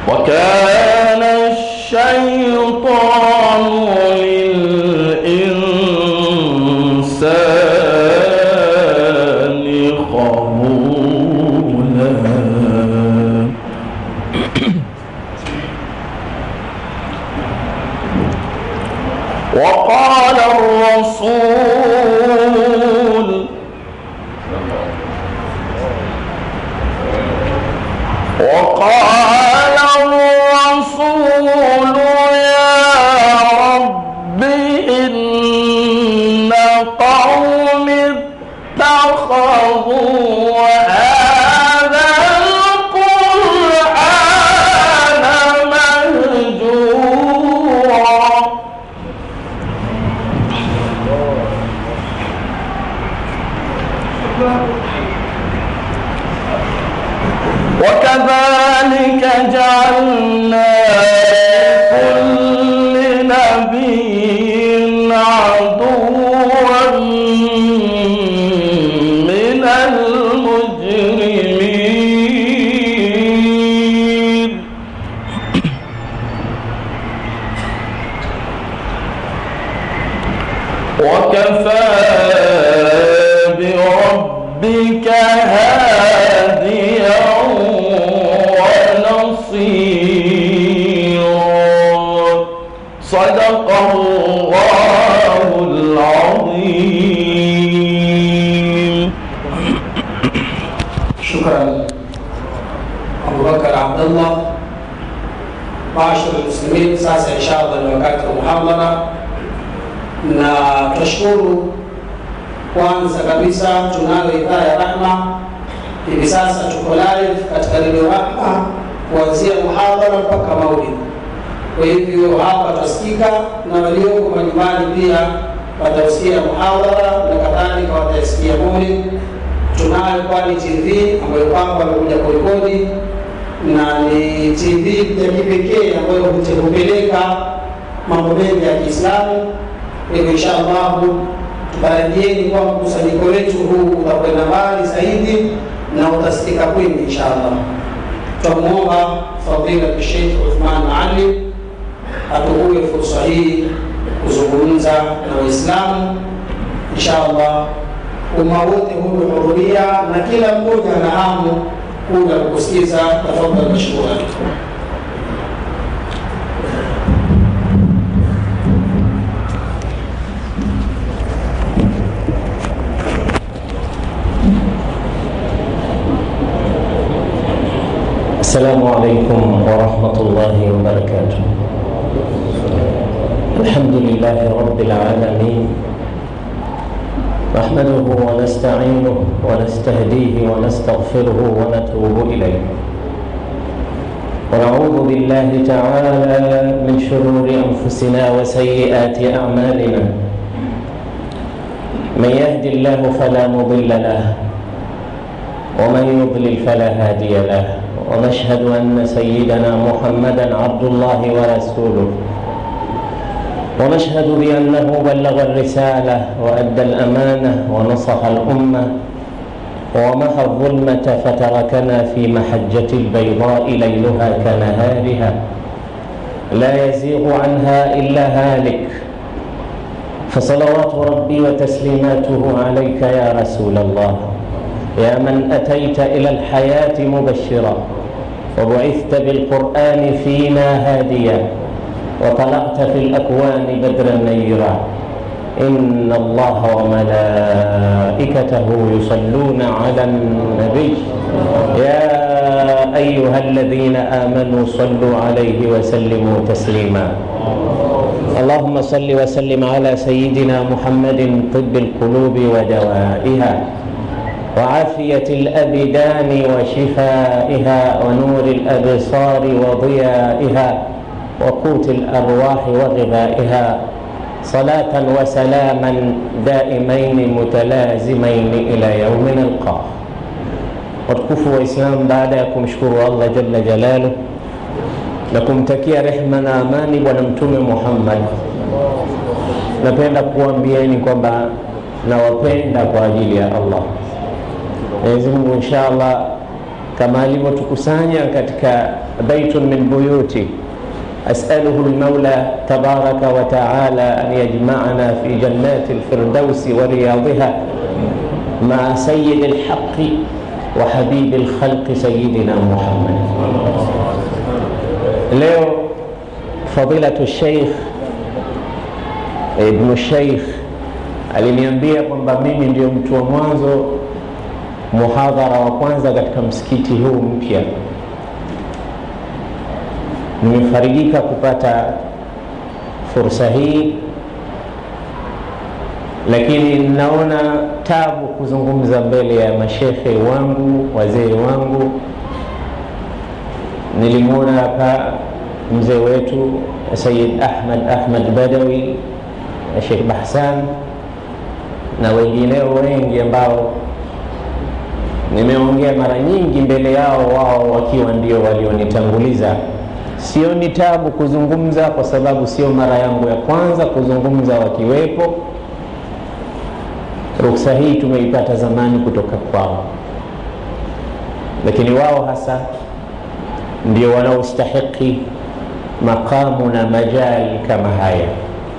وكان الشيطان للإنسان خذولا وقال الرسول وقال الرسول يا رب إن قوم اتخذوا هذا القرآن مهجورا وكذلك جعلنا لكل نبي عدوا من المجرمين وكفى بربك هاديا ونصيرا صدق الله العظيم شكرا أبو بكر عبد الله معاشر المسلمين sasa inshallah ni wakati wa muhadhara na tunashukuru kwanza kabisa tunayo idhaa ya rahma hivi sasa tuko live katika redio rahma kuanzia muhadhara mpaka maulid kwa hivyo hapa tutasikika na walioko majumbani pia watausikia muhadhara na kadhalika watasikia maulid tunayo kwani tv ambayo kwamba wamekuja kurekodi na ni tv ya kipekee ambayo hute- hupeleka mambo mengi ya kiislamu hivyo insha allahu tutarajieni kwamba mkusanyiko wetu huu utakwenda mbali zaidi na utasikika kwingi insha allah tutamwomba fadhila Sheikh Uthman Maalim atukuwe fursa hii kuzungumza na Waislamu insha allah umma wote humehudhuria na kila mmoja ana hamu kuja kukusikiza. Tafadhali mashkura. السلام عليكم ورحمة الله وبركاته الحمد لله رب العالمين نحمده ونستعينه ونستهديه ونستغفره ونتوب إليه ونعوذ بالله تعالى من شرور أنفسنا وسيئات أعمالنا من يهد الله فلا مضل له ومن يضلل فلا هادي له ونشهد أن سيدنا محمدا عبد الله ورسوله ونشهد بأنه بلغ الرسالة وأدى الأمانة ونصح الأمة ومحى الظلمة فتركنا في محجة البيضاء ليلها كنهارها لا يزيغ عنها إلا هالك فصلوات ربي وتسليماته عليك يا رسول الله يا من أتيت إلى الحياة مبشرا وبعثت بالقرآن فينا هاديا وطلعت في الأكوان بدرا نيرا إن الله وملائكته يصلون على النبي يا أيها الذين آمنوا صلوا عليه وسلموا تسليما اللهم صل وسلم على سيدنا محمد طب القلوب ودوائها وعافية الأبدان وشفائها ونور الأبصار وضيائها وقوت الأرواح وغذائها صلاة وسلاما دائمين متلازمين إلى يوم نلقاه watukufu wa Islam, baada ya kumshukuru Allah jalla jalaluh na kumtakia rehma na amani Bwana Mtume Muhammad, napenda kuambieni kwamba nawapenda kwa ajili ya Allah. Mwenyezi Mungu inshallah kama alivyotukusanya katika baitun min buyuti أسأله المولى تبارك وتعالى أن يجمعنا في جنات الفردوس ورياضها مع سيد الحق وحبيب الخلق سيدنا محمد leo fadilatu sheikh ibnu sheikh aliniambia kwamba mimi ndio mtu wa mwanzo muhadhara wa kwanza katika msikiti huu mpya nimefarijika kupata fursa hii lakini naona tabu kuzungumza mbele ya mashekhe wangu wazee wangu nilimwona hapa mzee wetu sayid ahmad ahmad badawi na shekh bahsan na wengineo wengi ambao nimeongea mara nyingi mbele yao wao wakiwa ndio walionitanguliza sio ni tabu kuzungumza kwa sababu sio mara yangu ya kwanza kuzungumza wakiwepo ruksa hii tumeipata zamani kutoka kwao lakini wao hasa ndio wanaostahiki maqamu na majali kama haya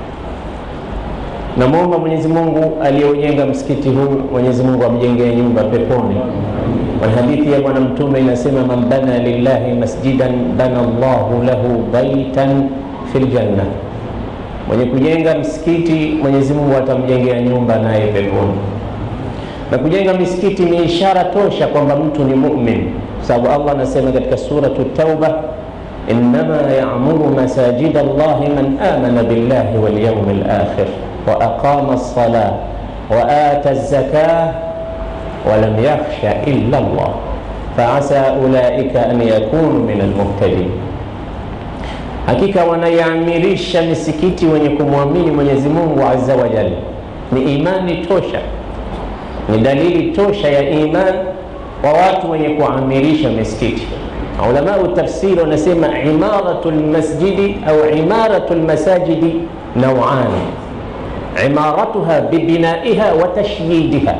namwomba mwenyezi mungu aliyeujenga msikiti huu mwenyezi mungu amjengee nyumba peponi hadithi ya bwana mtume inasema man bana lillahi masjidan bana llahu lahu baitan fi ljanna mwenye kujenga msikiti mwenyezi mungu atamjengea nyumba naye peponi na kujenga misikiti ni ishara tosha kwamba mtu ni mumin sababu allah anasema katika suratu tauba innama yamuru masajida llahi man amana billahi walyaumi lakhir واقام الصلاه واتى الزكاه ولم يخش الا الله فعسى اولئك ان يكونوا من المهتدين hakika wanaiamirisha misikiti wenye kumwamini mwenyezi mungu aza wajal ni imani tosha ni dalili tosha ya iman kwa watu wenye kuamirisha misikiti ulamau tafsiri wanasema imaratu lmasjidi au imaratu lmasajidi nauani imaratuha bibinaiha wa tashyidiha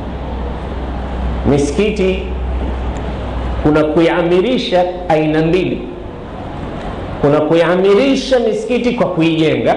misikiti kuna kuiamirisha aina mbili kuna kuiamirisha misikiti kwa kuijenga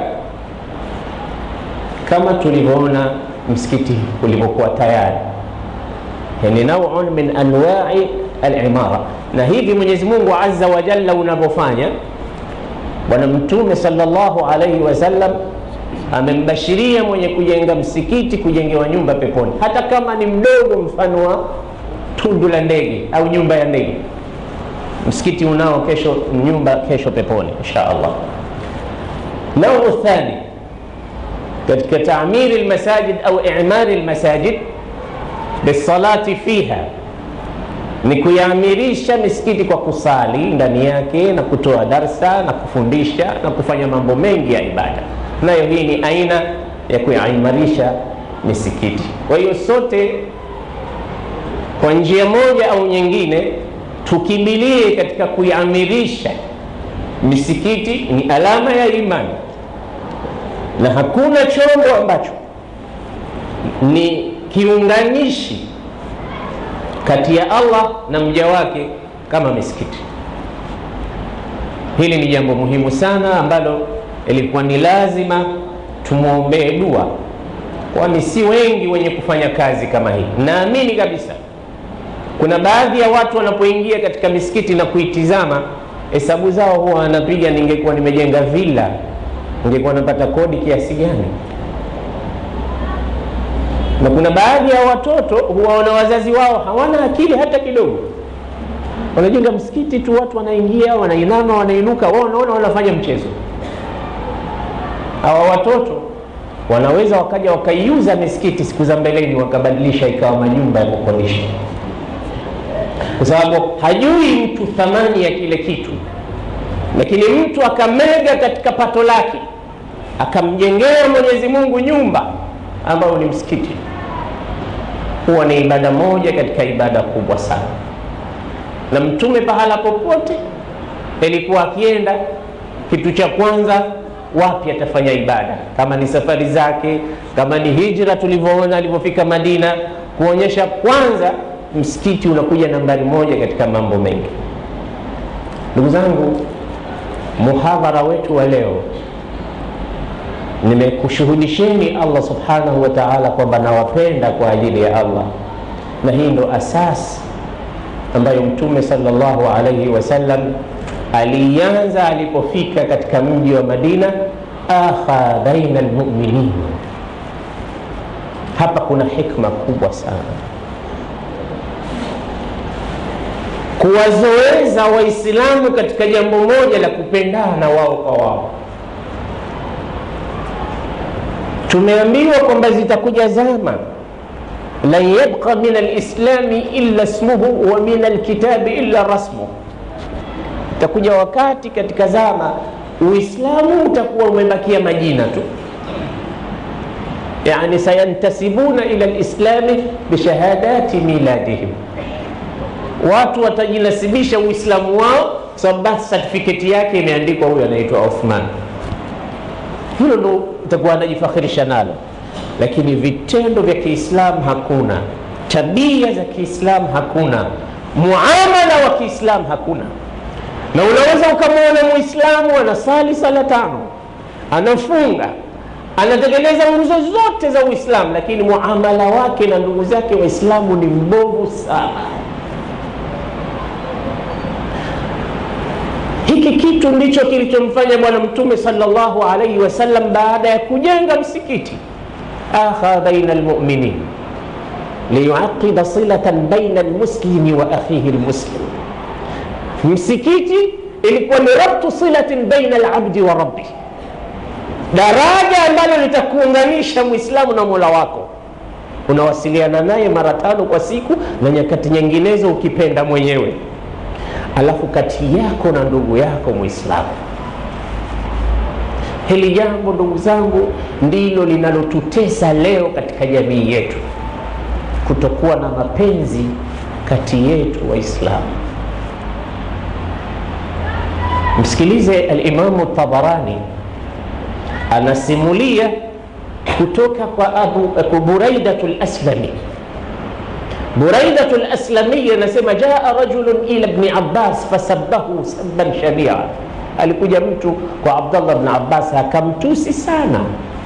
kama tulivyoona msikiti ulivyokuwa tayari yani nauun min anwai alimara na hivi mwenyezi mungu aza wajalla unavyofanya bwana mtume salllahu alaihi wasallam amembashiria mwenye kujenga msikiti kujengewa nyumba peponi hata kama ni mdogo mfano wa tundu la ndege au nyumba ya ndege msikiti unao kesho nyumba kesho peponi insha allah nau thani katika tamiri lmasajid au imari lmasajid bisalati fiha ni kuiamirisha misikiti kwa kusali ndani yake na kutoa darsa na kufundisha na kufanya mambo mengi ya ibada nayo hii ni aina ya kuimarisha misikiti kwa hiyo sote kwa njia moja au nyingine tukimbilie katika kuiamirisha misikiti ni alama ya imani na hakuna chombo ambacho ni kiunganishi kati ya allah na mja wake kama misikiti hili ni jambo muhimu sana ambalo ilikuwa ni lazima tumwombee dua kwani si wengi wenye kufanya kazi kama hii naamini kabisa kuna baadhi ya watu wanapoingia katika misikiti na kuitizama hesabu zao huwa wanapiga ningekuwa nimejenga villa ningekuwa napata kodi kiasi gani na kuna baadhi ya watoto huwaona wazazi wao hawana akili hata kidogo wanajenga msikiti tu watu wanaingia wanainama wanainuka wao wanaona wanafanya mchezo hawa watoto wanaweza wakaja wakaiuza misikiti siku za mbeleni wakabadilisha ikawa majumba ya kukodisha kwa sababu hajui mtu thamani ya kile kitu lakini mtu akamega katika pato lake akamjengea mwenyezi mungu nyumba ambayo ni msikiti huwa ni ibada moja katika ibada kubwa sana na mtume pahala popote ilikuwa akienda kitu cha kwanza wapi atafanya ibada kama ni safari zake kama ni hijra tulivyoona alivyofika madina kuonyesha kwanza msikiti unakuja nambari moja katika mambo mengi. Ndugu zangu, muhadhara wetu wa leo nimekushuhudisheni Allah subhanahu wa ta'ala kwamba nawapenda kwa ajili ya Allah, na hii ndo asasi ambayo Mtume sallallahu alaihi wasallam alianza alipofika katika mji wa Madina, akha baina almuminin. Hapa kuna hikma kubwa sana kuwazoeza Waislamu katika jambo moja la kupendana wao kwa wao. Tumeambiwa kwamba zitakuja zama lan yabqa min alislami illa ismuhu wa min alkitabi illa rasmuhu, itakuja wakati katika zama Uislamu utakuwa umebakia majina tu, yani sayantasibuna ila lislami bishahadati miladihim, watu watajinasibisha Uislamu wao sababu basi certificate yake imeandikwa huyu anaitwa Uthman. Hilo ndo itakuwa anajifakhirisha nalo, lakini vitendo vya Kiislamu hakuna, tabia za Kiislamu hakuna, muamala wa Kiislamu hakuna. Na unaweza ukamwona Muislamu anasali sala tano, anafunga, anatekeleza nguzo zote za Uislamu, lakini muamala wake na ndugu zake Waislamu ni mbovu sana. Hiki kitu ndicho kilichomfanya Bwana Mtume sallallahu alaihi wasallam baada ya kujenga msikiti, akha baina almuminin liyuaqida silatan baina almuslimi wa akhihi almuslim. Msikiti ilikuwa ni rabtu silatin baina alabdi wa rabbi, daraja ambalo litakuunganisha mwislamu na mola wako. Unawasiliana naye mara tano kwa siku na nyakati nyinginezo ukipenda mwenyewe alafu kati yako na ndugu yako Mwislamu. Hili jambo ndugu zangu, ndilo linalotutesa leo katika jamii yetu, kutokuwa na mapenzi kati yetu Waislamu. Msikilize Alimamu Tabarani anasimulia kutoka kwa Abu Buraidatu Laslami Buraidatu Laslami anasema jaa rajulun ila Ibni Abbas fasabbahu sabban shania, alikuja mtu kwa Abdallah bni Abbas akamtusi sana,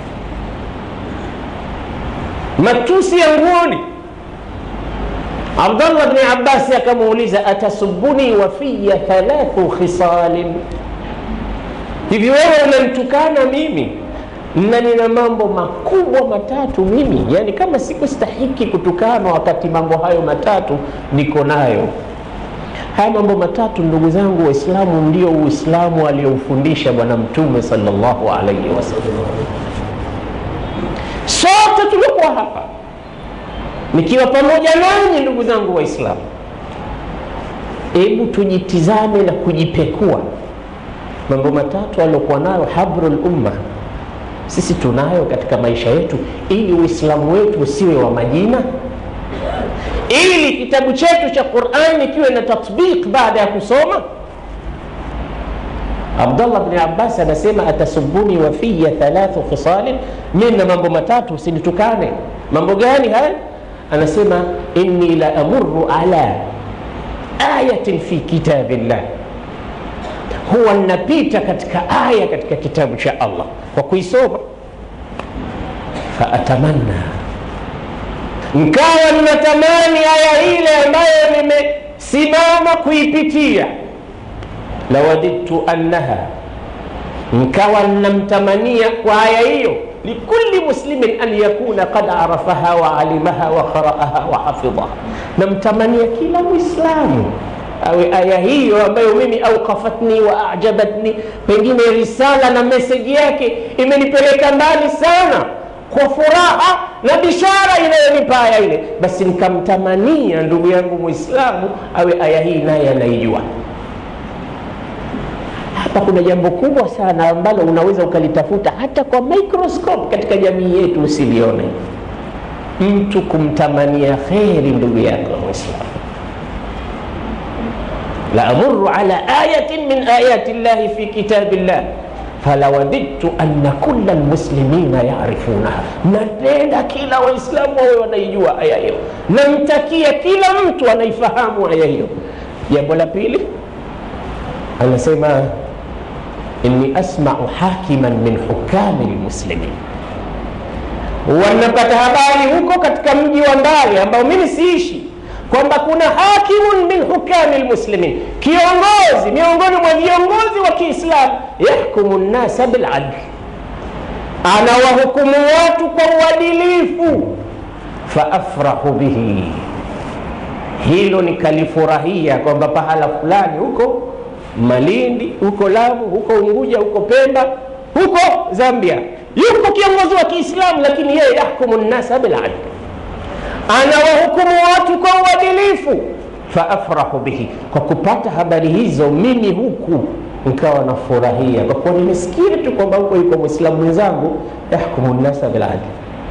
matusi ya nguoni. Abdallah bni Abbas akamuuliza atasubuni wa fiya thalathu khisalin, hivi wewe unanitukana mimi na nina mambo makubwa matatu mimi, yani kama sikustahiki kutukana wakati mambo hayo matatu niko nayo. Haya mambo matatu, ndugu zangu Waislamu, ndio Uislamu aliyoufundisha Bwana Mtume sallallahu alaihi wasallam. Sote tuliokuwa hapa nikiwa pamoja nanyi, ndugu zangu Waislamu, hebu tujitizame na kujipekua mambo matatu aliokuwa nayo habrul umma sisi tunayo katika maisha yetu, ili Uislamu wetu usiwe wa majina, ili kitabu chetu cha Qur'ani kiwe na tatbiq baada ya kusoma. Abdullah bni Abbas anasema atasubuni wa fiya thalathu khisalin, mimi na mambo matatu usinitukane. Mambo gani haya? Anasema inni la amurru ala ayatin fi kitabillah huwa napita katika aya katika kitabu cha Allah kwa kuisoma, faatamanna, nkawa ninatamani aya ile ambayo nimesimama kuipitia, lawadidtu annaha, nkawa ninamtamania kwa aya hiyo, likulli muslimin an yakuna qad arafaha wa alimaha wa qara'aha wa hafidhaha, namtamania kila Mwislamu awe aya hiyo ambayo mimi aukafatni wa ajabatni, pengine risala na meseji yake imenipeleka mbali sana, kwa furaha na bishara inayonipa aya ile, basi nikamtamania ndugu yangu Muislamu awe aya hii naye anaijua. Hapa kuna jambo kubwa sana ambalo unaweza ukalitafuta hata kwa microscope katika jamii yetu usilione, mtu kumtamania kheri ndugu yako Muislamu la amuru ala ayatin min ayati llahi fi kitabillah falawadidtu anna kulla lmuslimina yarifunaha, napenda kila Waislamu wawe wanaijua aya hiyo, namtakia kila mtu anaifahamu aya hiyo. Jambo la pili anasema inni asmau hakiman min hukami lmuslimin, wanapata habari huko katika mji wa mbali ambao mimi siishi kwamba kuna hakimun min hukami lmuslimin, kiongozi miongoni mwa viongozi wa Kiislamu, yahkumu nnasa biladl, anawahukumu watu kwa uadilifu. Faafrahu bihi, hilo nikalifurahia kwamba pahala fulani huko Malindi, huko Lamu, huko Unguja, huko Pemba, huko Zambia, yuko kiongozi wa Kiislamu, lakini yeye yahkumu nnasa biladl anawahukumu watu kwa uadilifu. Faafrahu bihi, kwa kupata habari hizo mimi huku nikawa nafurahia kwa kuwa nimesikia tu kwamba huko yuko mwislamu mwenzangu yahkumu nnasa biladli.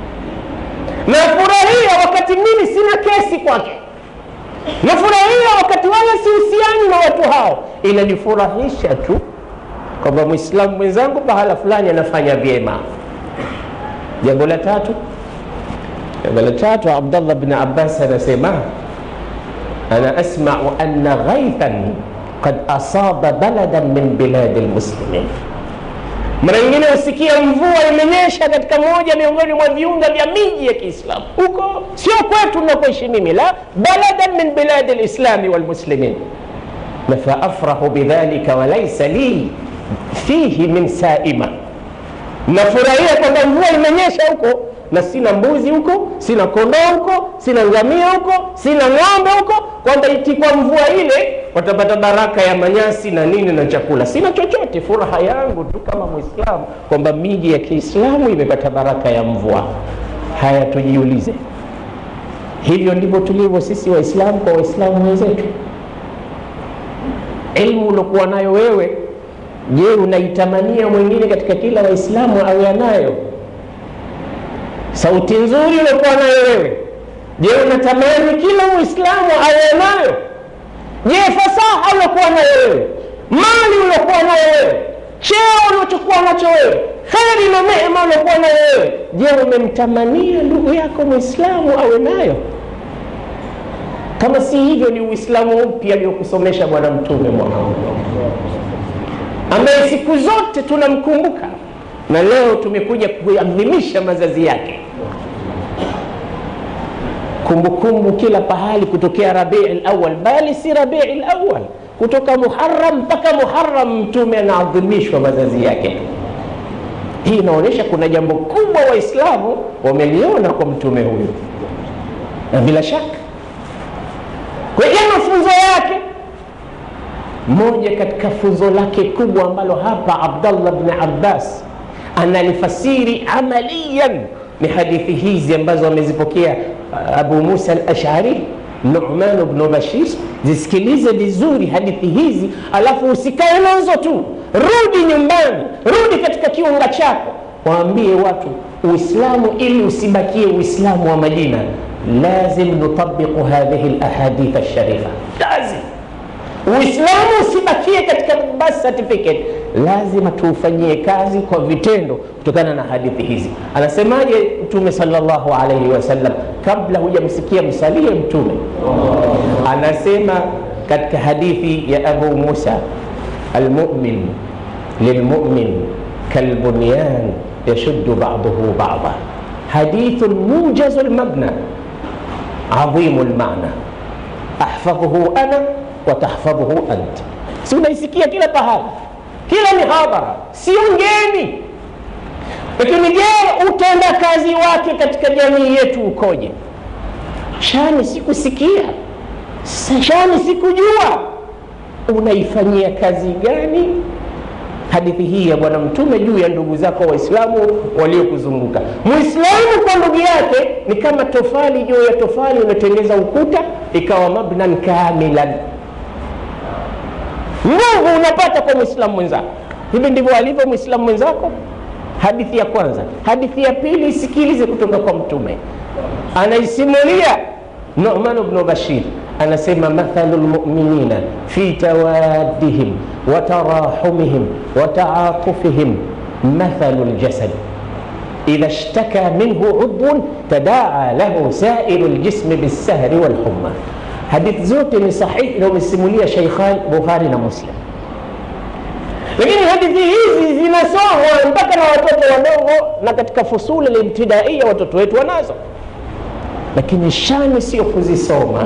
Nafurahia wakati mimi sina kesi kwake, nafurahia wakati wala sihusiani na watu hao. Inanifurahisha tu kwamba mwislamu mwenzangu pahala fulani anafanya vyema. Jambo la tatu Jambo la tatu, Abdallah bin Abbas anasema ana asmau anna ghaithan qad asaba baladan min biladi lmuslimin. Mara nyingine husikia mvua imenyesha katika moja miongoni mwa viunga vya miji ya Kiislamu, huko sio kwetu nakoishi mimi, la baladan min biladi lislami walmuslimin, na faafrahu bidhalika walaisa li fihi min saima, nafurahia kwamba mvua imenyesha huko na sina mbuzi huko, sina kondoo huko, sina ngamia huko, sina ng'ombe huko, kwamba itikwa mvua ile watapata baraka ya manyasi na nini na chakula. Sina chochote, furaha yangu tu kama Mwislamu kwamba miji ya Kiislamu imepata baraka ya mvua. Haya, tujiulize, hivyo ndivyo tulivyo sisi Waislamu kwa Waislamu wenzetu? Elimu uliokuwa nayo wewe, je, unaitamania mwingine katika kila Waislamu awe anayo? sauti nzuri uliokuwa nayo wewe, je, unatamani kila Muislamu awe nayo? Je, fasaha uliokuwa nayo wewe, mali uliokuwa nayo wewe, cheo uliochokuwa nacho wewe, kheri na neema uliokuwa nayo wewe, je, umemtamania ndugu yako Muislamu awe nayo? Kama si hivyo, ni Uislamu upi aliyokusomesha Bwana Mtume Muhammad, ambaye siku zote tunamkumbuka na leo tumekuja kuadhimisha mazazi yake, kumbukumbu kila pahali, kutokea Rabii Awal, bali si Rabii Awal, kutoka Muharram mpaka Muharram, mtume anaadhimishwa mazazi yake. Hii inaonyesha kuna jambo kubwa Waislamu wameliona kwa mtume huyu, na bila shaka kwenye mafunzo yake moja katika funzo lake kubwa ambalo hapa Abdallah bni Abbas analifasiri amaliyan ni hadithi hizi ambazo amezipokea Abu Musa al-Ash'ari, Nu'man ibn Bashir. Zisikilize vizuri hadithi hizi, alafu usikae nazo tu, rudi nyumbani, rudi katika kiunga chako, waambie watu Uislamu ili usibakie Uislamu wa Madina, lazim nutabiqu hadhihi al-ahadith al-sharifa, lazim Uislamu usibakie katika birth certificate, lazima tuufanyie kazi kwa vitendo kutokana na hadithi hizi. Anasemaje Mtume sallallahu alaihi wasallam? Kabla hujamsikia msalie Mtume anasema katika hadithi ya Abu Musa, almumin lilmumin kalbunyan yashuddu ba'duhu ba'da, hadithun mujazu lmabna adhimu lmana ahfadhuhu ana watahfadhuhu ant. Si unaisikia kila pahala, kila mihadhara, sio ngeni. Lakini je, utenda kazi wake katika jamii yetu ukoje? Shani sikusikia, shani sikujua, unaifanyia kazi gani hadithi hii ya Bwana Mtume juu ya ndugu zako Waislamu waliokuzunguka? Muislamu kwa ndugu yake ni kama tofali juu ya tofali, unatengeza ukuta ikawa mabnan kamilan nguvu unapata kwa mwislamu mwenzako. Hivi ndivyo alivyo mwislamu mwenzako. Hadithi ya kwanza. Hadithi ya pili isikilize kutoka kwa Mtume, anaisimulia Nu'man ibn Bashir, anasema mathalu lmuminina fi tawaddihim wa tarahumihim wa taatufihim mathalu ljasad idha ishtaka minhu udhun tadaa lahu sairu ljismi bilsahri walhumma. Hadithi zote ni sahihi na umesimulia Sheikhan Bukhari na Muslim, lakini hadithi hizi zinasomwa mpaka na watoto wadogo, na katika fusuli limtidaia watoto wetu wanazo, lakini shani sio kuzisoma,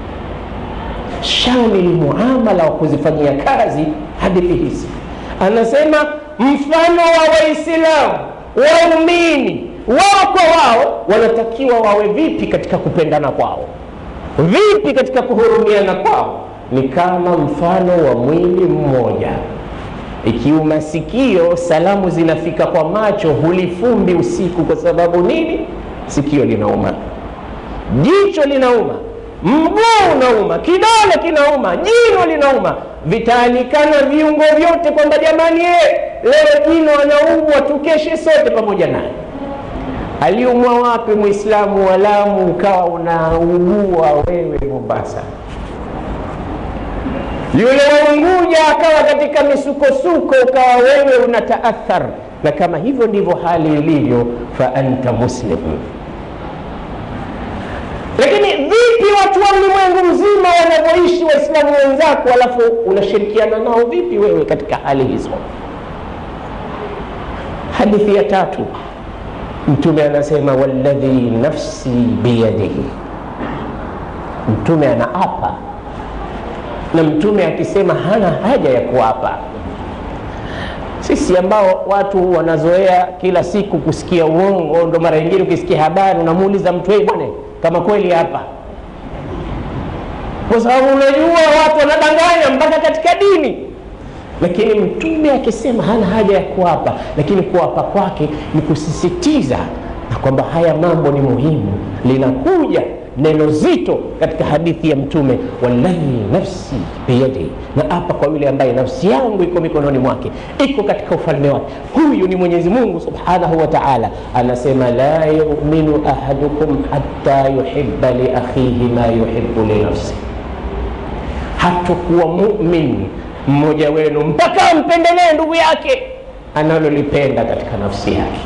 shani ni muamala wa kuzifanyia kazi hadithi hizi. Anasema mfano wa Waislamu waumini wao kwa wao wanatakiwa wawe vipi katika kupendana kwao, vipi katika kuhurumiana kwao, ni kama mfano wa mwili mmoja. Ikiuma sikio, salamu zinafika kwa macho, hulifumbi usiku. Kwa sababu nini? Sikio linauma, jicho linauma, mguu unauma, kidole kinauma, jino linauma, vitaanikana viungo vyote kwamba jamani, ye, leo jino anaumwa, tukeshe sote pamoja naye. Aliumwa wapi Mwislamu wa Lamu ukawa unaugua wewe Mombasa? Yule wa Unguja akawa katika misukosuko, ukawa wewe unataathar. Na kama hivyo ndivyo hali ilivyo, fa anta muslim. Lakini vipi watu wa ulimwengu mzima wanavyoishi waislamu wenzako, alafu unashirikiana nao vipi wewe katika hali hizo? Hadithi ya tatu, Mtume anasema walladhi nafsi biyadihi. Mtume anaapa, na Mtume akisema hana haja ya kuapa. Sisi ambao watu wanazoea kila siku kusikia uongo, ndo mara nyingine ukisikia habari unamuuliza mtu hey, bwana kama kweli hapa, kwa sababu unajua watu wanadanganya mpaka katika dini. Lakini mtume akisema hana haja ya kuapa, lakini kuapa kwake ni kusisitiza na kwamba haya mambo ni muhimu. Linakuja neno zito katika hadithi ya Mtume, walladhi nafsi biyadihi, na apa kwa yule ambaye nafsi yangu iko mikononi mwake, iko katika ufalme wake. Huyu ni Mwenyezi Mungu subhanahu wa ta'ala, anasema la yuminu ahadukum hatta yuhibba li akhihi ma yuhibbu li nafsi, hatakuwa mumin mmoja wenu mpaka ampendelee ndugu yake analolipenda katika nafsi yake.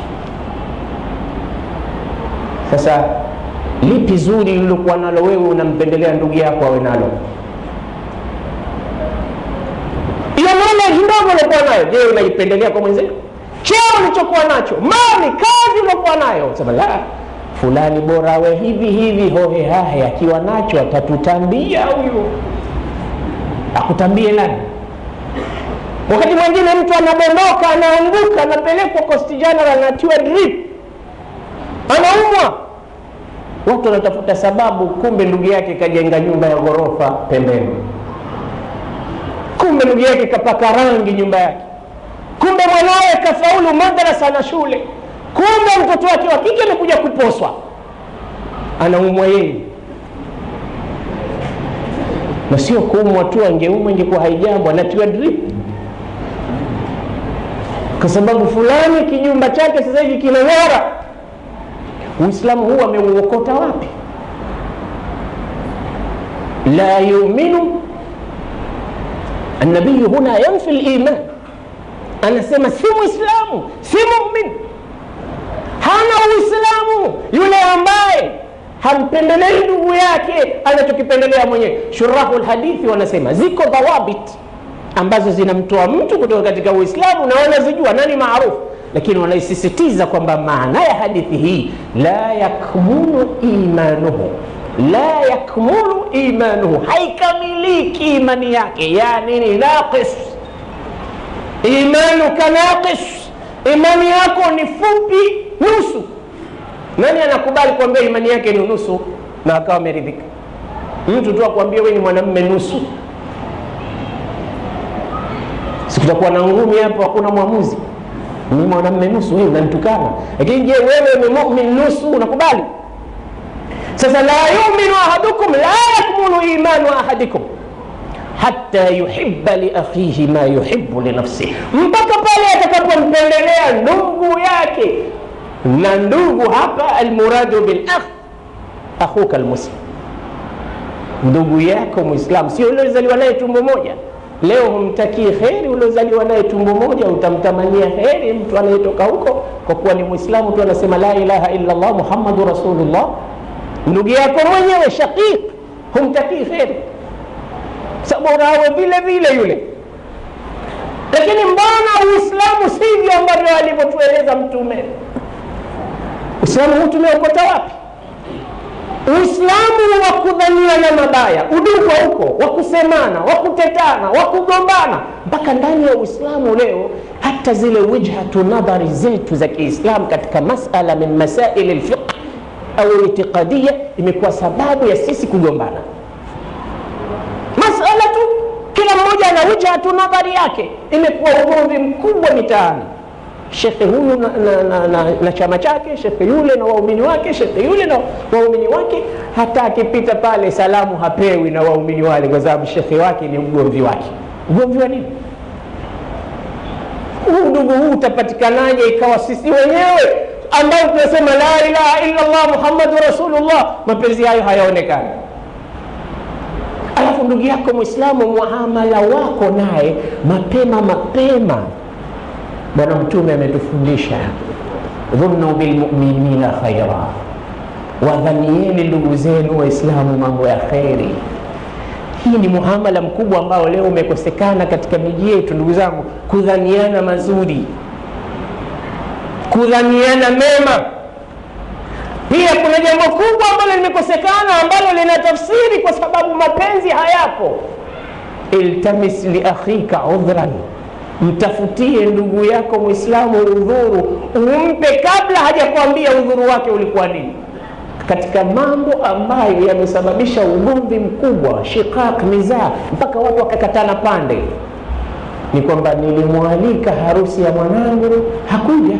Sasa lipi zuri lilokuwa nalo wewe unampendelea ndugu yako awe nalo? Ile mali kidogo uliokuwa nayo, je, unaipendelea kwa mwenzako? Cheo ulichokuwa nacho, mali, kazi uliokuwa nayo, sema la fulani bora awe hivi hivi, hohe hahe, akiwa nacho atatutambia huyu. Akutambie nani? Wakati mwingine mtu anadondoka, anaanguka, anapelekwa Coast General, anatiwa drip, anaumwa watu wanatafuta sababu, kumbe ndugu yake kajenga nyumba ya ghorofa pembeni, kumbe ndugu yake kapaka rangi nyumba yake, kumbe mwanawe kafaulu madrasa na shule, kumbe mtoto wake wa kike amekuja kuposwa, anaumwa yeye. Na sio kuumwa tu, angeumwa ingekuwa haijambo, anatiwa drip kwa sababu fulani kijumba chake sasa hivi kinang'ara. Uislamu huu ameuokota wapi? la yuminu annabiyu huna yanfi liman, anasema si mwislamu si mumin, hana uislamu yule ambaye hampendelei ndugu yake anachokipendelea mwenyewe. Shurahu lhadithi wanasema ziko dhawabit ambazo zinamtoa mtu kutoka katika Uislamu na wanazijua nani maarufu lakini wanaisisitiza kwamba maana ya hadithi hii la yakmulu imanuhu, la yakmulu imanuhu, haikamiliki imani yake. Yani ni naqis, imanuka naqis, imani yako ni fupi nusu. Nani anakubali kuambia imani yake ni nusu na akawa ameridhika? Mtu tu akwambia wewe ni mwanamume nusu, sikutakuwa na ngumi hapo, hakuna mwamuzi mimi mwanamume nusu, wewe unanitukana. Lakini je, wewe ni mumin nusu, unakubali? Sasa la yuminu ahadukum la yakmulu imanu ahadikum hatta yuhibba li akhihi ma yuhibbu li nafsihi, mpaka pale atakapompendelea ndugu yake. Na ndugu hapa almuradu bil akh akhuka almuslim, ndugu yako Muislamu, sio uliozaliwa naye tumbo moja. Leo humtakii heri uliozaliwa naye tumbo moja, utamtamania heri mtu anayetoka huko kwa kuwa ni Muislamu tu, anasema la ilaha illa Allah Muhammadu Rasulullah. Ndugu yako mwenyewe shaqiq, humtakii heri, sababu awe vile vile yule. Lakini mbona Uislamu sivyo ambavyo alivyotueleza Mtume? Uislamu huu tumeokota wapi? Uislamu wa kudhaniana mabaya, udugu huko, wa kusemana, wa kutetana, wa kugombana, mpaka ndani ya Uislamu leo hata zile wijhatu nadhari zetu za Kiislamu katika masala min masaili lfiqh au itiqadia imekuwa sababu ya sisi kugombana. Masala tu, kila mmoja ana wijhatu nadhari yake, imekuwa ugomvi mkubwa mitaani shekhe huyu na, na, na, na, na chama chake, shekhe yule na waumini wake, shekhe yule na waumini wake. Hata akipita pale salamu hapewi na waumini wale, kwa sababu shekhe wake ni mgomvi wake. Ugomvi wa nini? Huu ndugu huu utapatikanaje ikawa sisi wenyewe ambao tunasema la ilaha illa Allah Muhammadu Rasulullah, mapenzi hayo hayaonekani? Alafu ndugu yako Mwislamu, muamala wako naye mapema mapema Bwana Mtume ametufundisha dhunnu bilmuminina khaira, wadhanieni ndugu zenu Waislamu mambo ya kheri. Hii ni muamala mkubwa ambao leo umekosekana katika miji yetu, ndugu zangu, kudhaniana mazuri, kudhaniana mema. Pia kuna jambo kubwa ambalo limekosekana ambalo lina tafsiri kwa sababu mapenzi hayapo. iltamis liakhika udhran mtafutie ndugu yako Mwislamu udhuru, umpe kabla hajakwambia udhuru wake ulikuwa nini. Katika mambo ambayo yamesababisha ugomvi mkubwa, shiqaq, nizaa, mpaka watu wakakatana pande, ni kwamba nilimwalika harusi ya mwanangu hakuja.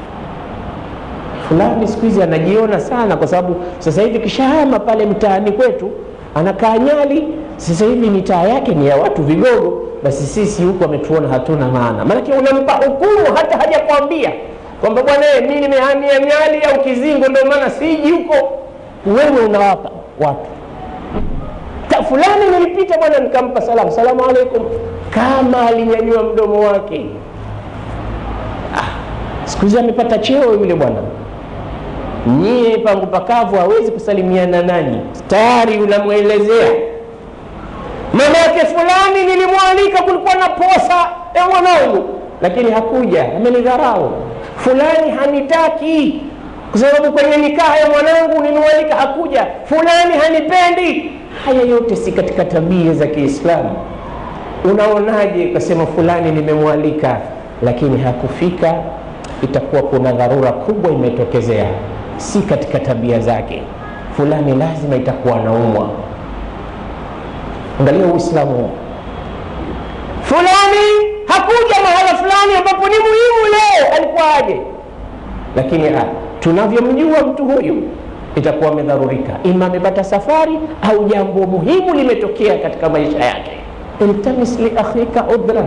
Fulani siku hizi anajiona sana, kwa sababu sasa hivi kishahama pale mtaani kwetu, anakaa Nyali, sasa hivi mitaa yake ni ya watu vigogo basi sisi huku ametuona hatuna maana. Maanake unampa hukumu hata hajakwambia kwamba bwana, mi nimehamia Nyali au Kizingo, ndio maana siji huko. Wewe unawapa watu Ta, fulani nilipita bwana, nikampa salamu, salamu alaikum, kama alinyanyua mdomo wake. Ah, siku hizi amepata cheo yule bwana, nyie pangu pakavu hawezi kusalimiana nanyi, tayari unamwelezea mama yake fulani nilimwalika, kulikuwa na posa ya mwanangu, lakini hakuja, amenidharau. Fulani hanitaki kwa sababu kwenye nikaha ya mwanangu nilimwalika, hakuja. Fulani hanipendi. Haya yote si katika tabia za Kiislamu. Unaonaje ukasema fulani nimemwalika, lakini hakufika? Itakuwa kuna dharura kubwa imetokezea, si katika tabia zake. Fulani lazima itakuwa anaumwa Angalia Uislamu, fulani hakuja mahala fulani ambapo ni muhimu leo, alikuwa aje, lakini ah, tunavyomjua mtu huyu itakuwa amedharurika, ima amepata safari au jambo muhimu limetokea katika maisha yake. Iltamis li akhika udran.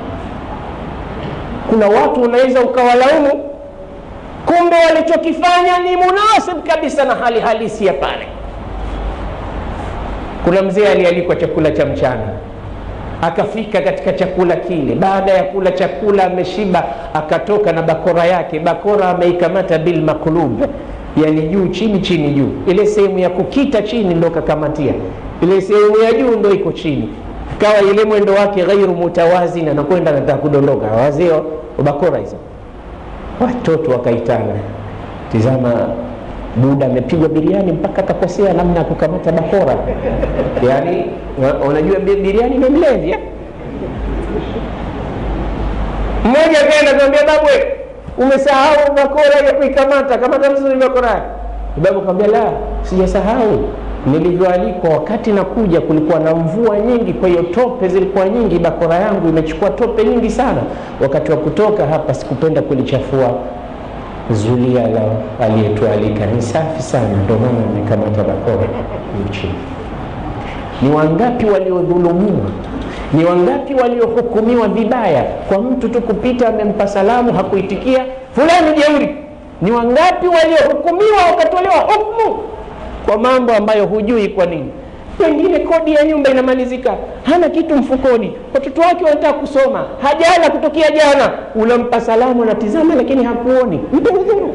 Kuna watu unaweza ukawalaumu, kumbe walichokifanya ni munasib kabisa na hali halisi ya pale. Kuna mzee alialikwa chakula cha mchana, akafika katika chakula kile. Baada ya kula chakula ameshiba, akatoka na bakora yake. Bakora ameikamata bil maklub, yani juu chini, chini juu. Ile sehemu ya kukita chini ndo kakamatia, ile sehemu ya juu ndo iko chini. Kawa ile mwendo wake ghairu mutawazin, anakwenda anataka kudondoka. Wazee wa bakora hizo, watoto wakaitana, tizama Buda amepigwa biriani mpaka akakosea namna ya kukamata bakora. Yaani unajua biriani imemlevya. Mmoja akaenda kumwambia babu, umesahau bakora ya kuikamata, kamata vizuri bakora yake. Babu akamwambia la, sijasahau. Nilivyoalikwa wakati nakuja, kulikuwa na mvua nyingi, kwa hiyo tope zilikuwa nyingi, bakora yangu imechukua tope nyingi sana. Wakati wa kutoka hapa sikupenda kulichafua zulia la aliyetualika ni safi sana, ndio maana nimekamata bakora nchini. Ni wangapi waliodhulumiwa? Ni wangapi waliohukumiwa vibaya kwa mtu tu kupita amempa salamu hakuitikia, fulani jeuri? Ni wangapi waliohukumiwa wakatolewa hukumu kwa mambo ambayo hujui kwa nini? pengine kodi ya nyumba inamalizika, hana kitu mfukoni, watoto wake wanataka kusoma, hajala kutokea jana, unampa salamu, anatizama lakini hakuoni, mpe udhuru.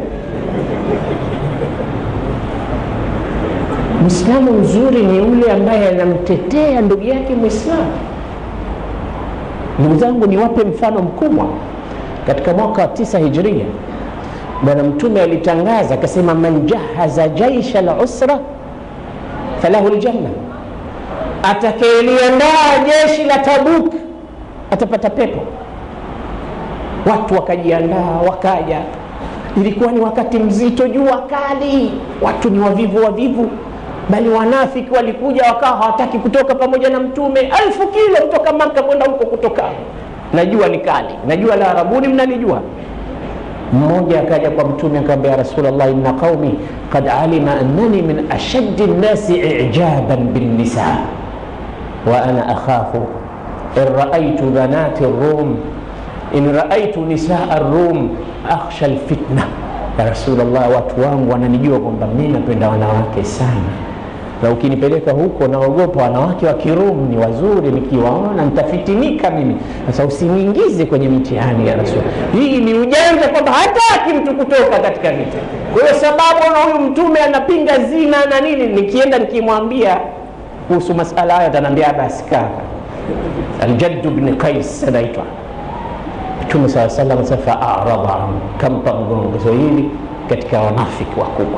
Mwislamu mzuri ni yule ambaye anamtetea ndugu yake Mwislamu. Ndugu zangu, niwape mfano mkubwa. Katika mwaka wa tisa Hijria, Bwana Mtume alitangaza akasema, man jahaza jaisha lusra falahu ljanna, atakayeliandaa jeshi la Tabuk atapata pepo. Watu wakajiandaa, wakaja. Ilikuwa ni wakati mzito, jua kali, watu ni wavivu wavivu, bali wanafiki walikuja wakawa hawataki kutoka pamoja na Mtume, alfu kilo kutoka Maka kwenda huko kutoka, najua ni kali, najua la Arabuni mnalijua mmoja akaja kwa mtume akamwambia, ya Rasulullah, inna qaumi qad alima annani min ashaddi nnasi ijaban binnisa wa ana akhafu in raaitu banati rum in raaitu nisaa rum akhsha alfitna. Ya Rasulullah, watu wangu wananijua kwamba mimi napenda wanawake sana, na ukinipeleka huko naogopa wanawake wa Kirum ni wazuri, nikiwaona nitafitinika mimi. Sasa usiniingize kwenye mitihani ya Rasul. Hii ni ujanja kwamba hataki mtu kutoka katika vita. Kwa hiyo sababu na huyu mtume anapinga zina na nini, nikienda nikimwambia kuhusu masala hayo ataniambia basi kaka. Aljaddu bni Qais anaitwa Mtume saa salam safa arada anhu, kampa mgongo. So hili katika wanafiki wakubwa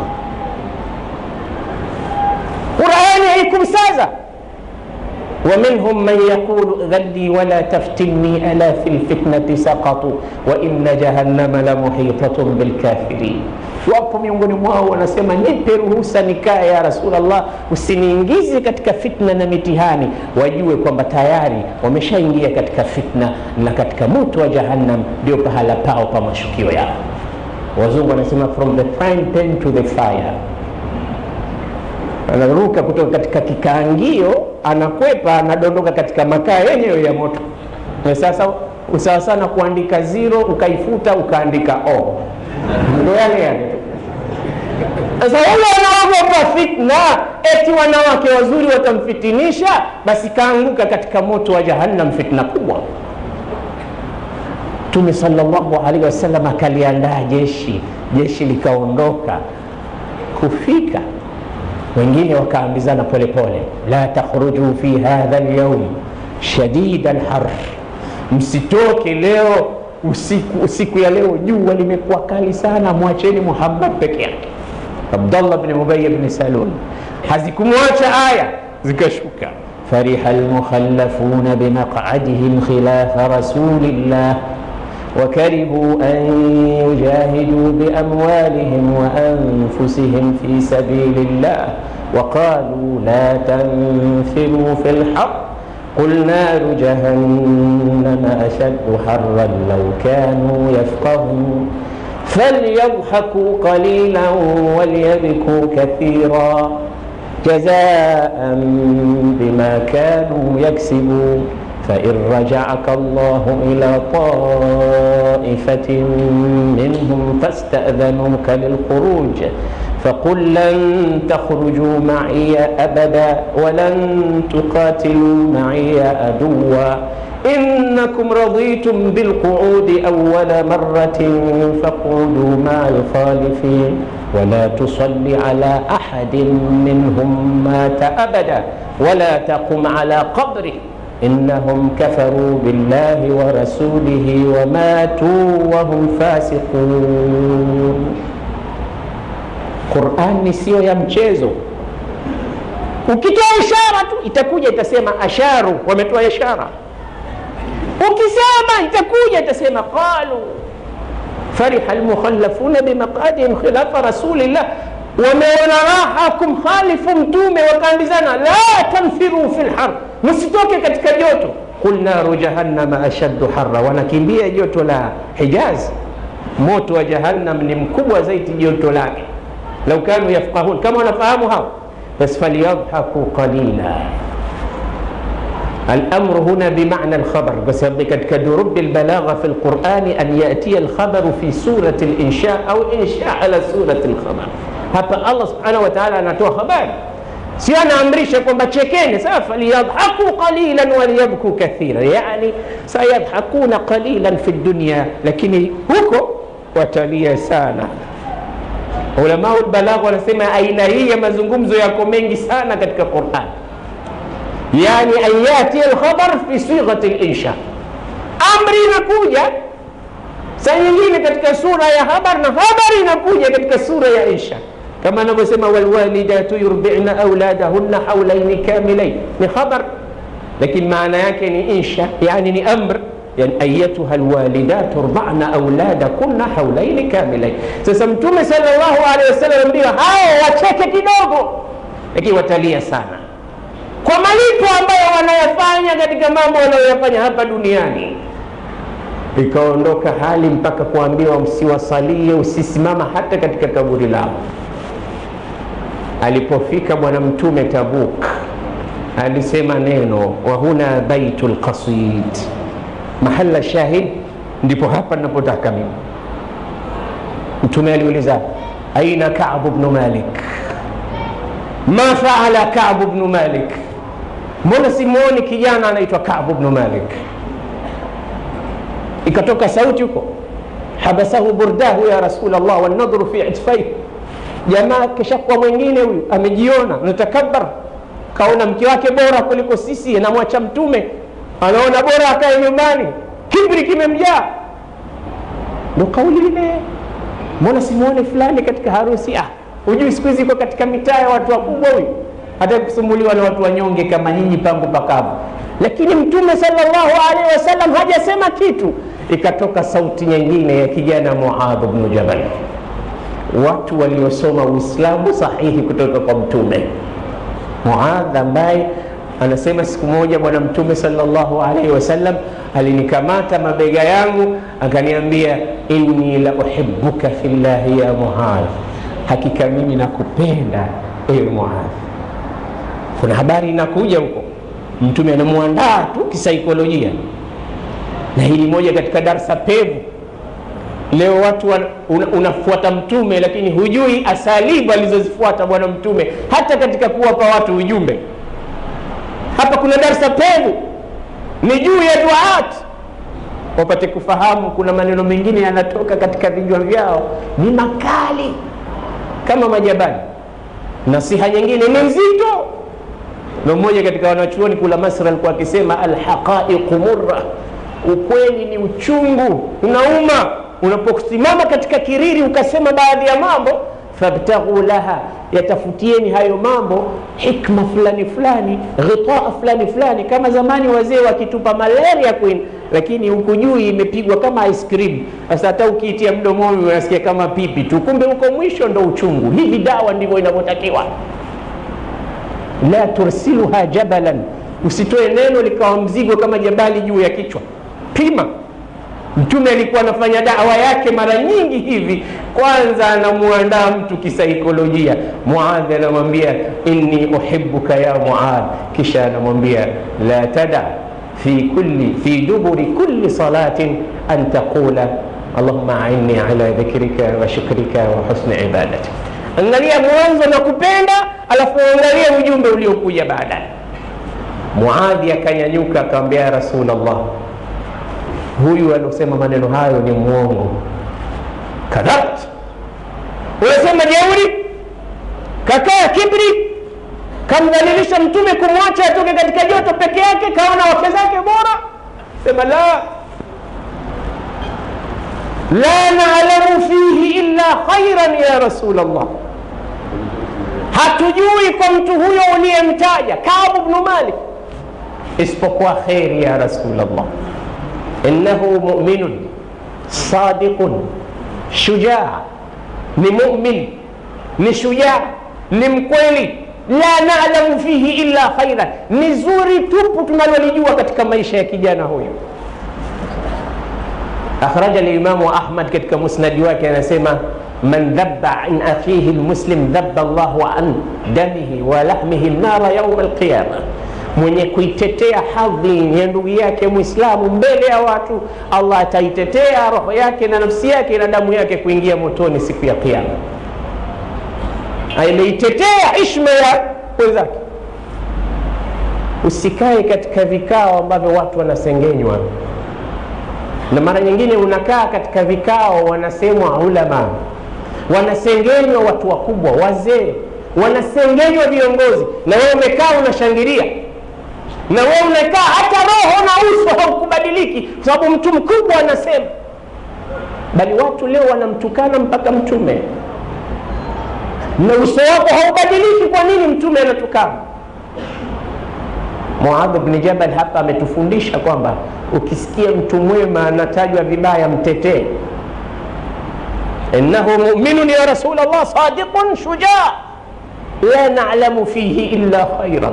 Qurani haikumsaza wa minhum man yaqulu dhalli wala taftinni ala fi lfitnati saqatu wa inna jahannama la muhitatun bilkafirin. Wapo miongoni mwao wanasema, nipe ruhusa nikae ya Rasulullah, usiniingize katika fitna na mitihani. Wajue kwamba tayari wameshaingia katika fitna na katika moto wa Jahannam ndio pahala pao pa mashukio yao. Wazungu wanasema from the frying pan to the fire anaruka kutoka katika kikaangio, anakwepa, anadondoka katika makaa yenyewe ya moto. Na sasa usawa sana kuandika zero ukaifuta ukaandika o, ndo yale yale. Sasa wale wanaogopa fitna, eti wanawake wazuri watamfitinisha, basi kaanguka katika moto wa Jahannam, fitna kubwa. Mtume sallallahu alaihi wasallam akaliandaa jeshi, jeshi likaondoka kufika wengine wakaambizana polepole, la takhruju fi hadha alyawm shadida alhar, msitoke leo usiku, usiku ya leo jua limekuwa kali sana, mwacheni Muhammad peke yake. Abdallah bin Ubay bin Salul hazikumwacha aya zikashuka, fariha almukhallafuna bimaq'adihim khilafa rasulillah وكرهوا أن يجاهدوا بأموالهم وأنفسهم في سبيل الله وقالوا لا تنفروا في الحر قل نار جهنم أشد حرا لو كانوا يفقهون فليضحكوا قليلا وليبكوا كثيرا جزاء بما كانوا يكسبون فإن رجعك الله إلى طائفة منهم فاستأذنوك للخروج فقل لن تخرجوا معي أبدا ولن تقاتلوا معي عدوا إنكم رضيتم بالقعود أول مرة فاقعدوا مع الخالفين ولا تصل على أحد منهم مات أبدا ولا تقم على قبره إنهم كفروا بالله ورسوله وماتوا وهم فاسقون Qurani siyo ya mchezo. Ukitoa ishara tu itakuja itasema asharu, wametoa ishara. Ukisema itakuja itasema qalu fariha almukhallafuna bimaqadihim khilafa rasulillah, wameona raha kumkhalifu mtume, wakaambizana la tanfiru fi lhar, msitoke katika joto. Qul naru jahannama ashaddu harra, wanakimbia joto la Hijaz. Moto wa Jahannam ni mkubwa zaidi joto lake lau kanu yafqahun, kama wanafahamu hao, bas falyadhaku qalila. Alamru huna bimana alkhabar, kwa sababu katika durubi albalagha fi lqurani an yatiya alkhabaru fi surati linsha au insha ala surati lkhabar. Hapa Allah subhanahu wa ta'ala anatoa habari sio anaamrisha kwamba chekeni sasa faliyadhaku qalilan waliyabku kathira yani sayadhakuna qalilan fi dunya lakini huko watalia sana ulamau lbalagha wanasema aina hii ya mazungumzo yako mengi sana katika quran yani an yati lkhabar fi sighati linsha amri inakuja saa nyingine katika sura ya habar na habari inakuja katika sura ya insha kama anavyosema walwalidatu yurbina auladahunna haulaini kamilain ni khabar lakini maana yake ni insha yani ni amr yani ayatuha lwalidatu rbana auladakunna haulaini kamilain sasa mtume salllahu alehi wasallam ndio hao wacheke kidogo lakini watalia sana kwa malipo ambayo wanayafanya katika mambo wanayoyafanya hapa duniani ikaondoka hali mpaka kuambiwa msiwasalie usisimama hata katika kaburi lao alipofika bwana mtume tabuk alisema neno wahuna baitu lqasid mahala shahid ndipo hapa napotaka mimi mtume aliuliza aina kabu bnu malik ma faala kabu bnu malik mbona simwoni kijana anaitwa kabu bnu malik ikatoka sauti huko habasahu burdahu ya rasulllah wanadhuru fi itfaihi jamaa kishakuwa mwingine huyu amejiona natakabar kaona mke wake bora kuliko sisi anamwacha mtume anaona bora akae nyumbani kibri kimemjaa ndo kauli ile mbona simuone fulani katika harusi ah hujui siku hizi iko katika mitaa ya watu wakubwa huyu hata kusumbuliwa na watu wanyonge kama nyinyi pangu pakavu lakini mtume salllahu alaihi wasallam hajasema kitu ikatoka sauti nyingine ya kijana muadh bnu jabal watu waliosoma uislamu sahihi kutoka kwa mtume muadh ambaye anasema siku moja bwana mtume salllahu alaihi wasallam alinikamata mabega yangu akaniambia inni la uhibuka fillahi ya muadh hakika mimi nakupenda ewe muadh kuna habari inakuja huko mtume anamwandaa tu kisaikolojia na hili moja katika darsa pevu leo watu wan, una, unafuata mtume lakini hujui asalibu alizozifuata bwana mtume hata katika kuwapa watu ujumbe hapa kuna darsa pevu ni juu ya duat wapate kufahamu kuna maneno mengine yanatoka katika vinywa vyao ni makali kama majabali nasiha nyingine ni nzito na mmoja katika wanachuoni kula masra alikuwa akisema alhaqaiqu murra ukweli ni uchungu unauma unaposimama katika kiriri ukasema baadhi ya mambo fabtaghu laha yatafutieni hayo mambo hikma fulani fulani ghitaa fulani fulani kama zamani wazee wakitupa malaria queen lakini huku juu imepigwa kama ice cream sasa hata ukiitia mdomoni unasikia kama pipi tu kumbe huko mwisho ndo uchungu hivi dawa ndivyo inavyotakiwa la tursiluha jabalan usitoe neno likawa mzigo kama jabali juu ya kichwa pima mtume alikuwa anafanya dawa yake mara nyingi hivi kwanza anamuandaa mtu kisaikolojia muadhi anamwambia inni uhibuka ya muadh kisha anamwambia la tada fi kulli fi duburi kulli salatin an taqula allahuma ainni ala dhikrika wa shukrika wa husni ibadatik angalia mwanzo na kupenda alafu angalia ujumbe uliokuja baadaye muadhi akanyanyuka akamwambia ya rasulllah huyu aliosema maneno hayo ni mwongo kadhabt unasema jeuri kakaa kibri kamdhalilisha mtume kumwacha atoke katika joto peke yake kaona wake zake bora sema la la nalamu fihi illa khairan ya rasul llah hatujui kwa mtu huyo uliyemtaja kabu bnu malik isipokuwa kheri ya rasul llah innahu muminun sadiqun shujaa ni mumin ni shujaa ni mkweli la nalamu fihi illa khaira ni zuri tupu tunalolijua katika maisha ya kijana huyu akhraja limamu ahmad katika musnadi wake anasema man dhaba an akhihi lmuslim dhaba llahu an damihi wa lahmihi nara yauma alqiyama mwenye kuitetea hadhi ya ndugu yake mwislamu mbele ya watu allah ataitetea roho yake na nafsi yake na damu yake kuingia motoni siku ya kiama ameitetea ishma ya wenzake usikae katika vikao ambavyo watu wanasengenywa na mara nyingine unakaa katika vikao wanasemwa ulama wanasengenywa watu wakubwa wazee wanasengenywa viongozi na wewe umekaa unashangilia na wewe unakaa hata roho na uso haukubadiliki kwa sababu mtu mkubwa anasema bali watu leo wanamtukana mpaka mtume na uso wako haubadiliki kwa nini mtume anatukana muadh bni jabal hapa ametufundisha kwamba ukisikia mtu mwema anatajwa vibaya mtetee innahu muminun ya rasul llah sadiqun shujaa la nalamu fihi illa khairan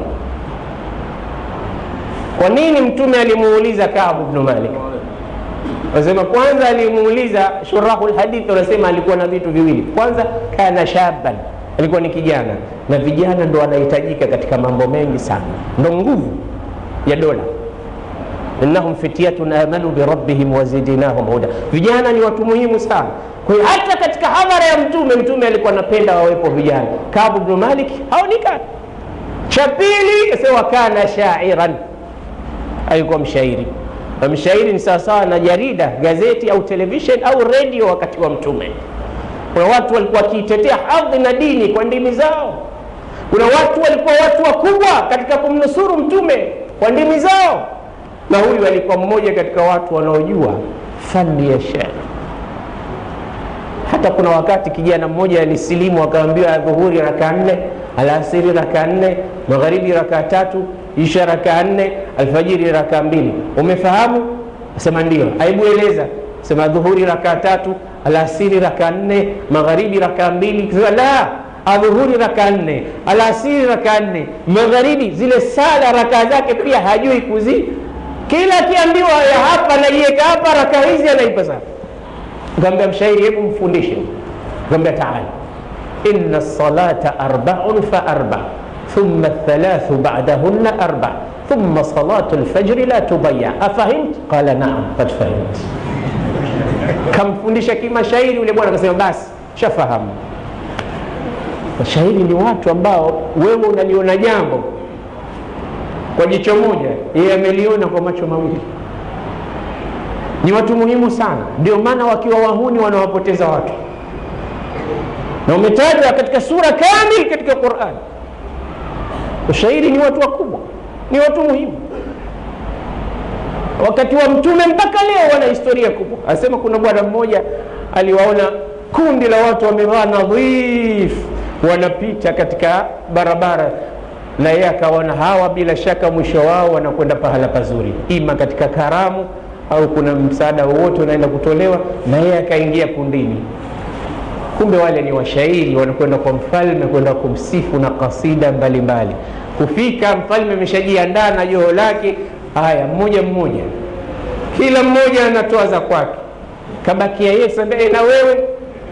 kwa nini mtume alimuuliza kabu bnu malik Wanasema kwanza alimuuliza shurahu lhadith, wanasema alikuwa na vitu viwili. Kwanza kana shaban, alikuwa ni kijana, na vijana ndo wanahitajika katika mambo mengi sana, ndo nguvu ya dola. innahum fityatun amanu birabbihim wazidnahum huda, vijana ni watu muhimu sana. Kwa hiyo hata katika hadhara ya mtume, mtume alikuwa anapenda wawepo vijana. Kabu bnu Malik haonekana. Cha pili asema kana shairan, alikuwa mshairi na mshairi ni sawasawa na jarida gazeti au television au redio wakati wa mtume kuna watu walikuwa wakiitetea hadhi na dini kwa ndimi zao kuna watu walikuwa watu wakubwa katika kumnusuru mtume kwa ndimi zao na huyu alikuwa mmoja katika watu wanaojua fani ya shairi hata kuna wakati kijana mmoja alisilimu akaambiwa dhuhuri raka nne alasiri raka nne magharibi raka tatu isha raka nne alfajiri raka mbili umefahamu sema ndio aibu eleza sema dhuhuri raka tatu alasiri raka nne magharibi raka mbili sema la adhuhuri raka nne alasiri raka nne magharibi zile sala raka zake pia hajui kuzi kila akiambiwa ya hapa naiweka hapa raka hizi anaipa sana kaambia mshairi hebu mfundishe kaambia taala inna salata arbaun fa arba ثم الثلاث بعدهن أربع ثم صلاة الفجر لا تضيع أفهمت؟ قال نعم قد فهمت kamfundisha kimashairi yule bwana akasema basi shafahamu mashairi ni watu ambao wewe unaliona jambo kwa jicho moja yeye ameliona kwa macho mawili ni watu muhimu sana ndio maana wakiwa wahuni wanawapoteza watu na umetajwa katika sura kamili katika qurani ushairi ni watu wakubwa ni watu muhimu wakati wa mtume mpaka leo wana historia kubwa anasema kuna bwana mmoja aliwaona kundi la watu wamevaa nadhif wanapita katika barabara na yeye akaona hawa bila shaka mwisho wao wanakwenda pahala pazuri ima katika karamu au kuna msaada wowote unaenda kutolewa na yeye akaingia kundini kumbe wale ni washairi wanakwenda kwa mfalme kwenda kumsifu na kasida mbalimbali kufika mfalme ameshajiandaa na joho lake haya mmoja mmoja kila mmoja anatoa za kwake kabakia yeye sambae na wewe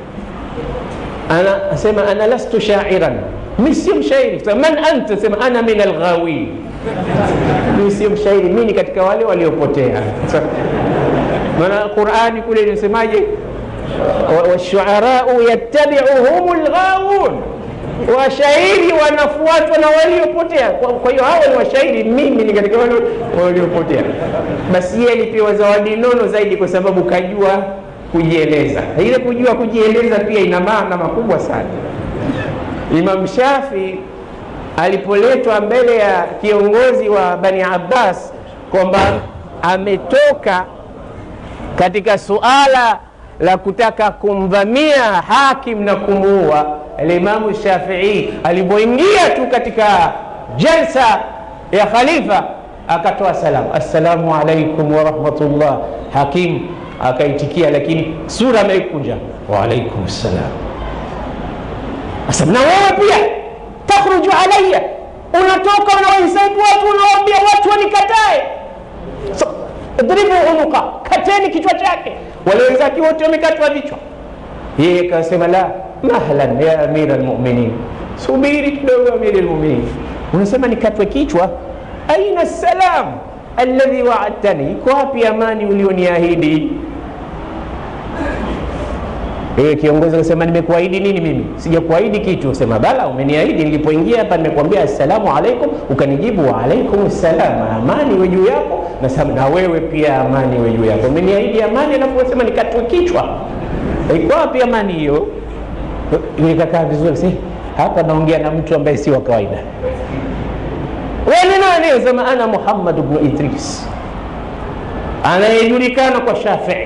ana asema ana lastu shairan mi sio mshairi Sema, man anta sema ana min alghawin mi sio mshairi mi ni katika wale waliopotea maana qurani kule inasemaje washuarau yattabiuhum lghawun washairi wanafuatwa na waliopotea kwa hiyo hawa ni washairi mimi ni katika wale waliopotea basi yeye alipewa zawadi nono zaidi kwa sababu kajua kujieleza ile kujua kujieleza pia ina maana makubwa sana imam shafi alipoletwa mbele ya kiongozi wa bani abbas kwamba ametoka katika suala la kutaka kumvamia hakim na kumuua alimamu shafii alipoingia tu katika jalsa ya khalifa akatoa salamu assalamu alaikum warahmatullah hakim akaitikia lakini sura ameikunja waalaikum ssalam asema na wewe pia takhruju alaya unatoka unawahisabu watu unawaambia watu wanikatae so, dribu unuka kateni kichwa chake wale wenzake wote wamekatwa vichwa yeye akasema la mahlan ya amira lmuminin subiri kidogo amiri lmuminin unasema nikatwe kichwa aina salam alladhi waadtani iko wapi amani ulioniahidi Wewe kiongozi akasema nimekuahidi nini mimi? Sijakuahidi kitu. Sema bala, umeniahidi. Nilipoingia hapa nimekuambia assalamu alaikum, ukanijibu wa alaikum salam, amani iwe juu yako, nasema na wewe pia amani iwe juu yako. Umeniahidi amani, alafu unasema nikatwe kichwa. Iko wapi amani hiyo? Nikakaa vizuri, si hapa naongea na mtu ambaye si wa kawaida. Wewe ni nani? Sema ana Muhammad ibn Idris, anayejulikana kwa Shafii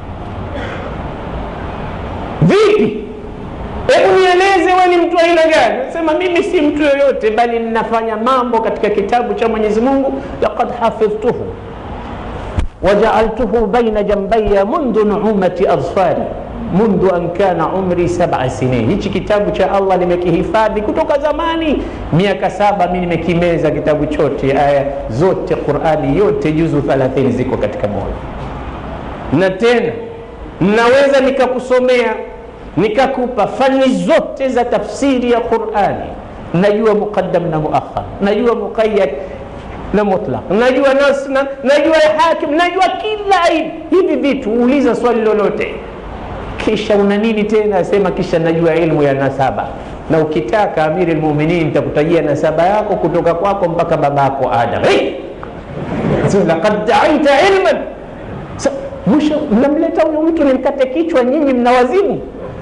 Vipi? Hebu nieleze wewe ni mtu aina gani? Sema mimi si mtu yoyote, bali ninafanya mambo katika kitabu cha Mwenyezi Mungu, laqad hafidhtuhu wajaaltuhu baina jambaya mundu nuumati adfari mundu an kana umri sab'a sinin. Hichi kitabu cha Allah nimekihifadhi kutoka zamani, miaka saba. Mimi nimekimeza kitabu chote, aya zote, Qurani yote, juzu 30 ziko katika moyo, na tena naweza nikakusomea nikakupa fani zote za tafsiri ya Qurani. Najua muqaddam na muakhar, najua muqayyad na mutlaq, najua nas na najua hakim, najua kila aina hivi vitu. Uuliza swali lolote, kisha una nini tena? Asema kisha najua ilmu ya nasaba, na ukitaka amiri lmuminin nitakutajia nasaba yako kutoka kwako mpaka babako Adam. Hey! laqad daaita ilman mwisho mnamleta huyo mtu nimkate kichwa, nyinyi mna wazimu.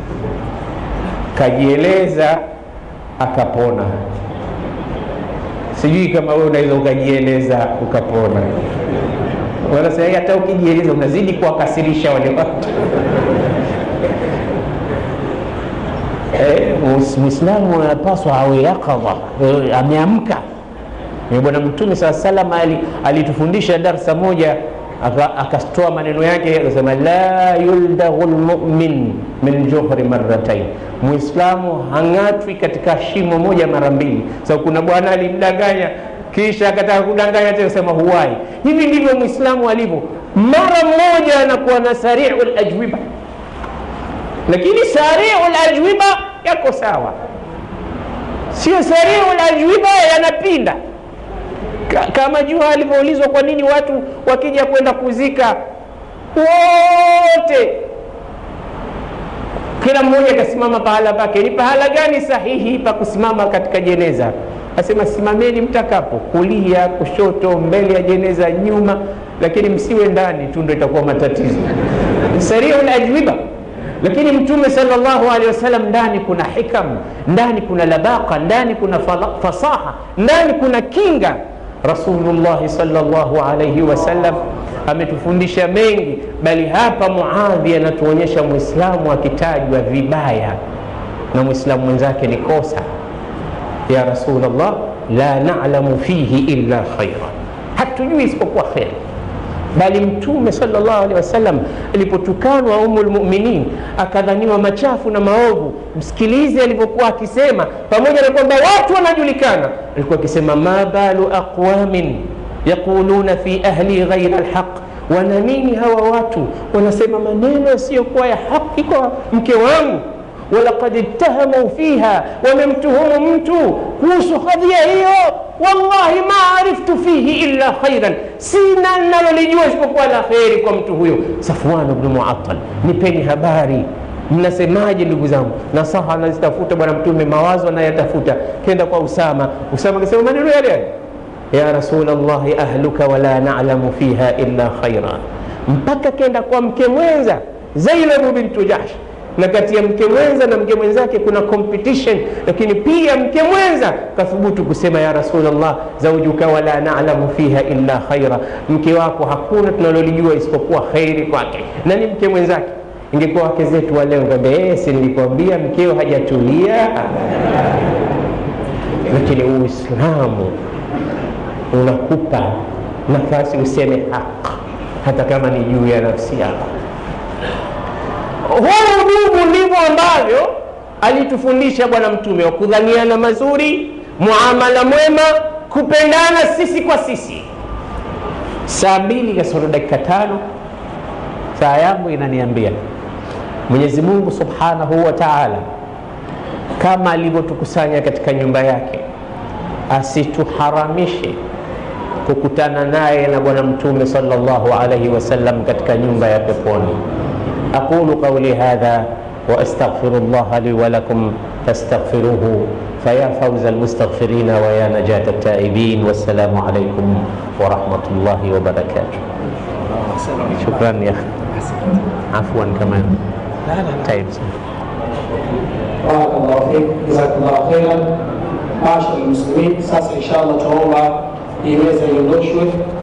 Kajieleza akapona. Sijui kama wewe unaweza ukajieleza ukapona. Wanasema hata ukijieleza unazidi kuwakasirisha wale watu. Eh, Muislamu anapaswa awe yakadha, ameamka. Bwana Mtume saa salam alitufundisha darsa moja akatoa maneno yake akasema, la yuldaghu lmumin min juhri marratain, muislamu hang'atwi katika shimo moja mara mbili. So kuna bwana alimdanganya kisha akataka kudanganya tena, sema huwai. Hivi ndivyo muislamu alivyo, mara moja anakuwa na sariu lajwiba, lakini sariu lajwiba yako sawa, sio sariu lajwiba yanapinda kama jua alivyoulizwa kwa nini watu wakija kwenda kuzika wote, kila mmoja akasimama pahala pake. Ni pahala gani sahihi pa kusimama katika jeneza? Asema simameni mtakapo, kulia, kushoto, mbele ya jeneza, nyuma, lakini msiwe ndani tu, ndo itakuwa matatizo. Sariul ajwiba lakini Mtume sallallahu alaihi wasallam, ndani kuna hikam, ndani kuna labaka, ndani kuna fasaha, ndani kuna kinga Rasulullahi sallallahu alayhi wasallam ametufundisha mengi, bali hapa Muadhi anatuonyesha mwislamu akitajwa vibaya na mwislamu mwenzake ni kosa. Ya Rasulullah, la na'lamu fihi illa khaira, hatujui isipokuwa kheri. Bali Mtume sallallahu alaihi wasallam alipotukanwa Ummul Mu'minin akadhaniwa machafu na maovu, msikilize alivyokuwa akisema, pamoja na kwamba watu wanajulikana, alikuwa akisema ma balu aqwamin yaquluna fi ahli ghaira alhaq, wana nini hawa watu wanasema maneno yasiyokuwa ya haki kwa mke wangu walaqad ittahamu fiha, wamemtuhumu mtu kuhusu kadhia hiyo. Wallahi ma ariftu fihi illa khairan, sina nalolijua isipokuwa la kheri kwa mtu huyo. Safwan bnu Muattal, nipeni habari, mnasemaje ndugu zangu? Nasaha anazitafuta Bwana Mtume, mawazo anayatafuta. Kenda kwa Usama, Usama akasema maneno yale yale, ya Rasulallahi ahluka wala na'lamu fiha illa khaira, mpaka kenda kwa mke mwenza Zainabu bintu Jahsh na kati ya mke mwenza na mke mwenzake kuna competition, lakini pia mke mwenza kathubutu kusema ya Rasulullah, zaujuka wala na'lamu fiha illa khaira, mke wako hakuna tunalolijua isipokuwa khairi kwake, na ni mke mwenzake. Ingekuwa wake zetu wa leo ngambia, si nilikwambia mkeo hajatulia. Lakini Uislamu unakupa nafasi useme haki, hata kama ni juu ya nafsi yako. Huu ndugu ndivyo ambavyo alitufundisha Bwana Mtume, wa kudhaniana mazuri, muamala mwema, kupendana sisi kwa sisi. Saa mbili kasoro dakika tano saa yangu inaniambia Mwenyezi Mungu Subhanahu wa Ta'ala, kama alivyotukusanya katika nyumba yake, asituharamishe kukutana naye na Bwana Mtume sallallahu alaihi wasallam katika nyumba ya peponi. أقول قولي هذا واستغفر الله لي ولكم فاستغفروه فيا فوز المستغفرين ويا نجاة التائبين والسلام عليكم ورحمة الله وبركاته شكرا يا أخي عفوا كمان طيب barakallahu fik jazakallahu khairan maashara lmuslimin sasa insha allah tunaomba hii meza iondoshwe